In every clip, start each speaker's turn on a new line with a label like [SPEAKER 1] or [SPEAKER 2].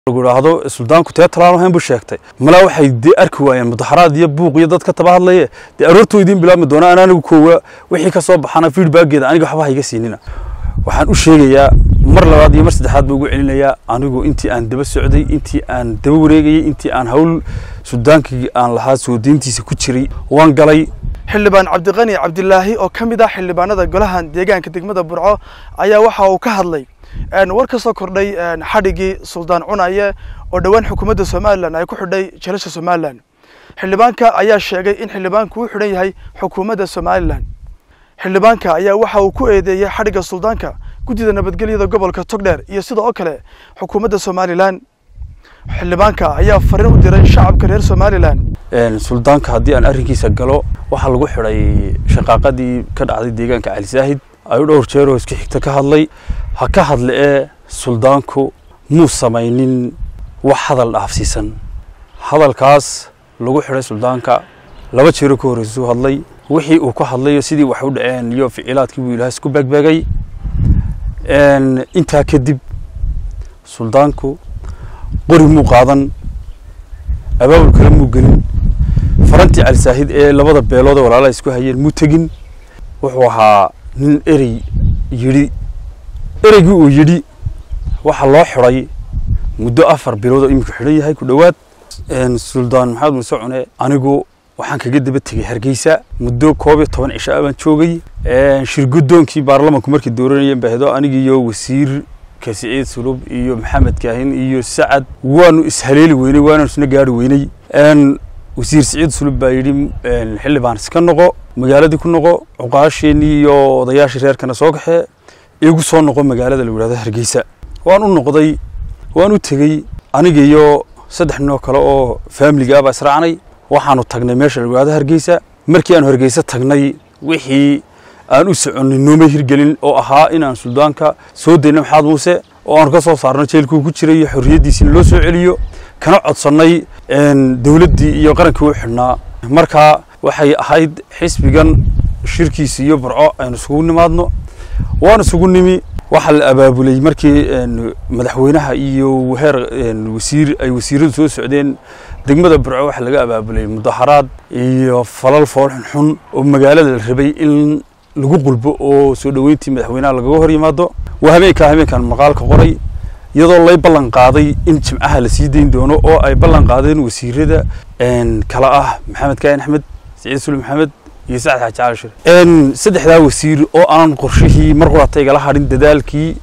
[SPEAKER 1] idhaahdo suldaanku tee talaan ahayn buu sheegtay malaa waxay dee arki waayeen mudaxaraad iyo buuq iyo dad ka taba hadlaye dee aroortoo idiin bilaabmi doona an anigu koowa wixii ka soo baxana feedbackeeda aniga waxba hayga siinina waxaan u sheegayaa mar labaad iyo mar saddexaad baa ugu celinayaa anigu intii aan daba socday intii aan daba wareegayey intii aan hawl suldaankii aan lahaa soo deyntiisa ku jiray waan galay
[SPEAKER 2] xildhibaan cabdiqani cabdilaahi oo ka mid ah xildhibaanada golahan deegaanka degmada burco ayaa waxa uu ka hadlay war ka soo kordhay xadhigii suldaan cunaye oo dhowaan xukuumadda somalilan ay ku xidhay jalasha somalilan xildhibaanka ayaa sheegay in xildhibaanku u xidhan yahay xukuumadda somalilan xildhibaanka ayaa waxa uu ku eedeeyey xadhigga suldaanka guddida nabadgelyada gobolka togdheer iyo sida oo kale xukuumadda somalilan xildhibaanka ayaa fariin u diray shacabka reer somalilan
[SPEAKER 1] suldaanka haddii aan arrinkiisa galo waxaa lagu xidhay shaqaaqadii ka dhacday deegaanka cali saahid ayuu dhowr jeeroo isku xigta ka hadlay ha ka hadle ee suldaanku muu samaynin wax hadal dhaafsiisan hadalkaas lagu xidhay suldaanka laba jeero ka horreysuu hadlay wixii uu ka hadlayo sidii wax u dhaceen iyo ficilaadkii buu ilaah isku beegbeegay intaa kadib suldaanku qori muu qaadan abaabul kale muu gelin farantii cali saahid ee labada beelood ee walaalaha isku hayeen muu tegin wuxuu ahaa nin erey yidhi ereygii uu yidhi waxaa loo xidhay muddo afar bilood oo imika xidhan yahay ku dhowaad suldaan maxamed muuse cune anigu waxaan kaga daba tegey hargeysa muddo koob iyo toban cisho ah baan joogay shir guddoonkii baarlamanku markii dooranayeen bahdo anigiiyo wasiirka siciid sulub iyo maxamed kaahin iyo sacad waanu ishaleeli weynay waanu isna gaari weynay wasiir siciid sulub baa yidhi xildhibaan iska noqo magaaladii ku noqo cuqaasheenii iyo odayaashii reerkana soo kaxee igu soo noqo magaalada la yidhahdo hargeysa waan u noqday waan u tegey aniga iyo saddex ninoo kale oo faamiliga ah baa israacnay waxaanu tagnay meesha la yidhahdo hargeysa markii aanu hargeysa tagnay wixii aan u soconnay nooma hirgelin oo ahaa inaan suldaanka soo dayno maxamed muuse oo aanu ka soo saarno jeelkuu ku jiray iyo xorriyaddiisina loo soo celiyo kana codsannay dowladdii iyo qarankii u xidhnaa markaa waxay ahayd xisbigan shirkiisa iyo burco aynu isugu nimaadno waanu isugu nimi waxaa la abaabulay markii madaxweynaha iyo heer wasiir ay wasiiradu soo socdeen degmada burco waxaa laga abaabulay mudaharaad iyo falal fool xunxun oo magaalada la rabay in lagu qulbo oo soo dhoweyntii madaxweynaha lagaga hor yimaado waa habeenkaa habeenkan maqaalka qoray iyadoo lay ballan qaaday in jimcaha la sii dayn doono oo ay ballan qaadeen wasiirada kala ah maxamed kaahin axmed siciid suli maxamed iyo sacad xaaji cali shir saddexdaa wasiir oo aan qorshihii mar qurata igala hadhin dadaalkii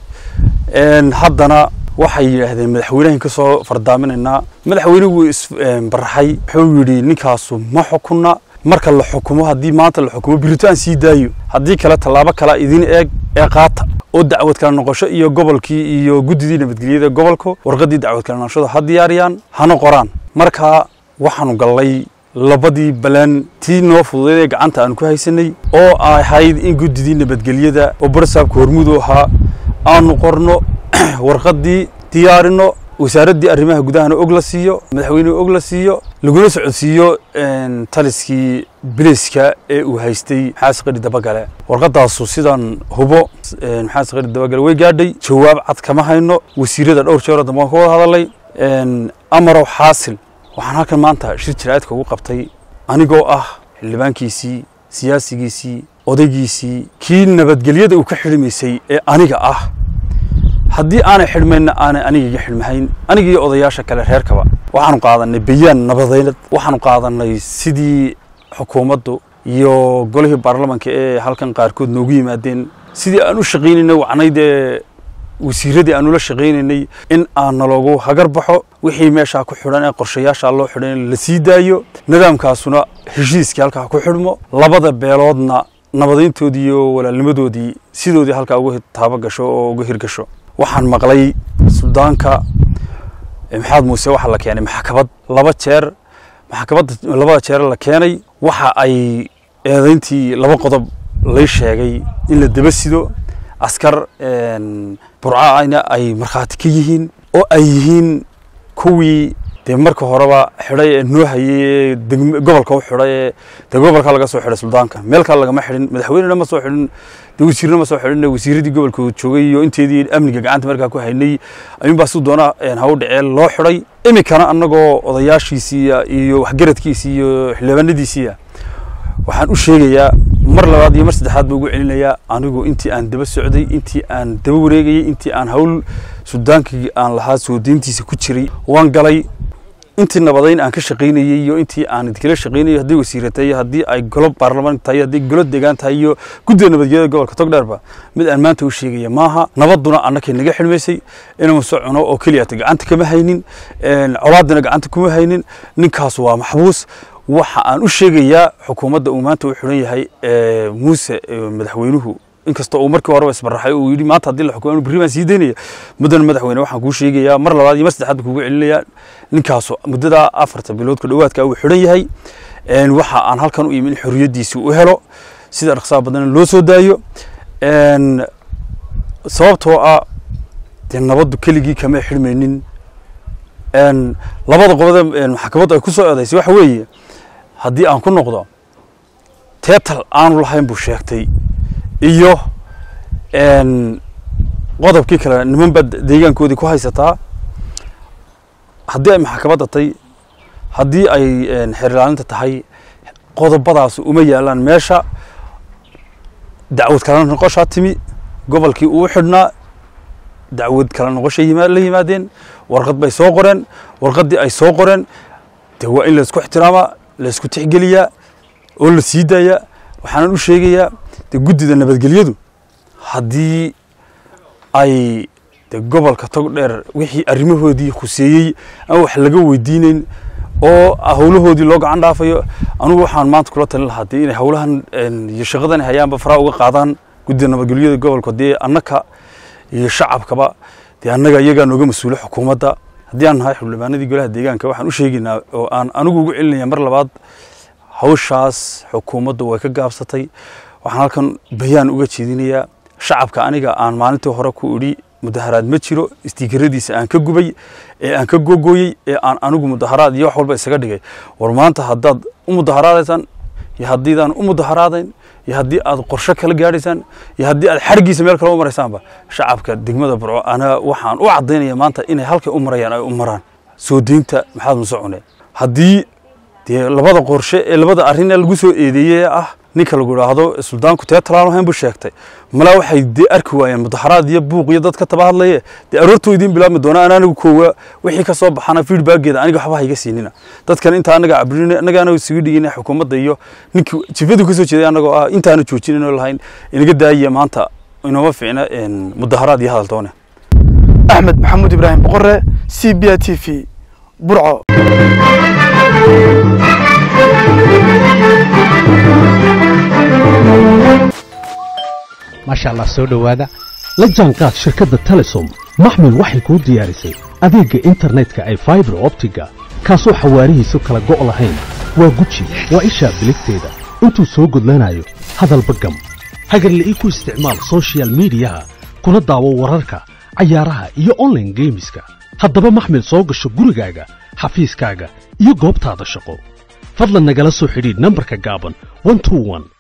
[SPEAKER 1] haddana waxay yidhaahdeen madaxweynahan ka soo fardaaminaynaa madaxweynuhu isbaraxay wuxuu yidhi ninkaasu ma xukunna marka la xukumo haddii maanta la xukumo birito aan sii daayo haddii kale tallaabo kalea idin eeg ee qaata oo dacwad kala noqosho iyo gobolkii iyo guddidii nabadgelyada gobolka warqaddii dacwad kala noqoshada ha diyaariyaan hana qoraan marka waxaanu gallay labadii balaan tii noo fududeed ee gacanta aanu ku haysanay oo ahayd in guddidii nabadgelyada oo barsaabka hormuud u ahaa aanu qorno warqaddii diyaarino wasaaraddii arrimaha gudahana og la siiyo madaxweynuhu og la siiyo laguna socodsiiyo taliskii biliska ee uu haystay maxaas qari dabagale warqadaasu sidaan hubo maxaas qari dabagale way gaadhay jawaab cad kama hayno wasiirada dhowr jeeroo dambe waan ka wada hadalay amarow xaasil waxaan halkan maanta shir jiraa'idka ugu qabtay anigoo ah xildhibaankiisii siyaasigiisii odaygiisii kii nabadgelyada uu ka xidhimaysay ee aniga ah haddii aanay xidhmayna aanay aniga iga xidhmahayn aniga iyo odayaasha kale reerkaba waxaanu qaadanay bayaan nabadeynad waxaanu qaadanay sidii xukuumaddu iyo golihii baarlamanka ee halkan qaarkood noogu yimaadeen sidii aan u shaqaynaynay wacnayd ee wasiiradii aanu la shaqaynaynay in aan naloogu hagar baxo wixii meeshaa ku xidhan ee qorshayaashaa loo xidhan la sii daayo nidaamkaasuna heshiiskii halkaa ku xidhmo labada beeloodna nabadeyntoodii iyo walaalnimadoodii sidoodii halkaa uga taabo gasho oo uga hirgasho waxaan maqlay suldaanka maxamed muuse waxaa la keenay maxkamad laba jeer maxkamadda labada jeer la keenay waxa ay eedayntii laba qodob lay sheegay in la daba sido askar burcana ay markhaati ka yihiin oo ay yihiin kuwii dee marka horeba xidhay ee noo hayay gobolka u xidhay ee dee gobolka laga soo xidhay suldaanka meel kale lagama xidhin madaxweynena ma soo xidhin dee wasiirna ma soo xidhin wasiiradii gobolka joogay iyo inteedii amniga gacanta markaa ku haynay ayuunbaa si doona haw dhacee loo xidhay iminkana annagoo odayaashiisii iyo waxgaradkiisii iyo xildhibaanadiisiiya waxaan u sheegayaa mar labaad iyo mar saddexaad ba ugu celinayaa anigu intii aan daba socday intii aan daba wareegayey intii aan hawl suldaankii aan lahaa soo deyntiisa ku jiray waan galay intii nabadayn aan ka shaqaynayey iyo intii aan idinkala shaqaynayay haddii wasiira tahay haddii ay golo baarlamaan tahay haddii golo deegaan tahay iyo guddiga nabadgelyada gobolka togdheerba mid aan maanta u sheegaya maaha nabaduna annakay naga xidhmaysay inuu socono oo keliyata gacanta kama haynin colaadina gacanta kuma haynin ninkaas waa maxbuus waxa aan u sheegayaa xukuumadda uu maanta u xidhan yahay muuse madaxweynuhu inkastoo uu markii horeba isbaraxay uu yidhi maanta haddii la xukumo berri baan sii daynaya muddan madaxweyne waxaan kuu sheegayaa mar labaad iyo mar saddexaad kuugu celinayaa ninkaasu muddadaa afarta bilood ku dhowaadka uu xidhan yahay waxa aan halkan u imin xorriyaddiisi u helo sida dhaqsaha badan loo soo daayo sababtoo ah dee nabaddu keligii kama xidhmaynin labada qobode maxkamaddu ay ku soo eedaysay waxa weeye haddii aan ku noqdo teetal aanu lahayn buu sheegtay iyo qodobkii kale niman baa deegaankoodii ku haysataa haddii ay maxkamadda tahay haddii ay xerilaalinta tahay qodobadaas uma yaalaan meesha dacwad kala noqoshaa timi gobolkii uu xidhnaa dacwad kala noqoshay la yimaadeen warqad bay soo qoreen warqaddii ay soo qoreen dee waa in laysku ixtiraamaa laysku tixgeliyaa oo la sii daayaa waxaanan u sheegayaa dee guddida nabadgelyadu haddii ay de gobolka togdheer wixii arrimahoodii khuseeyey aan wax laga weydiinayn oo howlahoodii loo gacan dhaafayo anugu waxaan maanta kula talin lahaa dee inay howlahan iyo shaqadan hayaanba faraa uga qaadaan guddida nabadgelyada gobolka dee annaka iyo shacabkaba dee annaga iyagaa nooga mas-uulo xukuumadda haddii aan nahay xildhibaanadii golaha deegaanka waxaan u sheegaynaa oo aan anigu ugu celinaya mar labaad hawshaas xukuumaddu way ka gaabsatay waxaan halkan bayaan uga jeedinayaa shacabka aniga aan maalintii hore ku idhi mudaharaad ma jiro istiikaradiisa aan ka gubay ee aan ka gogooyey ee aan anigu mudaharaad iyo wax walba isaga dhigay war maanta haddaad u mudaharaadaysaan iyo haddiidaan u mudaharaadayn iyo haddii aad qorshe kala gaadhaysaan iyo haddii aad xargiisa meel kale u maraysaanba shacabka degmada burco ana waxaan u caddaynaya maanta inay halkay u marayaan ay u maraan soo deynta maxaad musocone haddii dee labada qorshe ee labada arrin ee lagu soo eedeeyey ee ah ninka lagu idhaahdo suldaanku tee talaalo hayn buu sheegtay malaa waxay dee arki waayeen mudaharaad iyo buuq iyo dad ka taba hadlaye dee aroortoo idiin bilaabmi doona an anigu koowa wixii ka soo baxana feedbackeeda aniga waxba hayga siinina dadkan inta anaga cabrin anaga anaga isugu dhigina xukuumadda iyo ninkii jifadu ka soo jeeday anagoo ah intaana joojinayno lahayn inaga daayiya maanta inooma fiicna mudaharaad iyo hadal doone
[SPEAKER 2] axmed maxamuud ibraahim boqore c b a t v burco
[SPEAKER 3] maasha allah soo dhowaada la jaanqaad shirkadda telesom maxmil waxay kuu diyaarisay adeegga internetka ay faibar optiga kaasoo xawaarihiisu kala go' lahayn waa guji waa ishaa biligteeda intuu soo gudlanayo hadalba gam hagarle ii ku isticmaal sochial midiyaha kuna daawo wararka cayaaraha iyo onlaine geemiska haddaba maxmil soo gasho gurigaaga xafiiskaaga iyo goobtaada shaqo fadlan nagala soo xidhiidh nambarka gaaban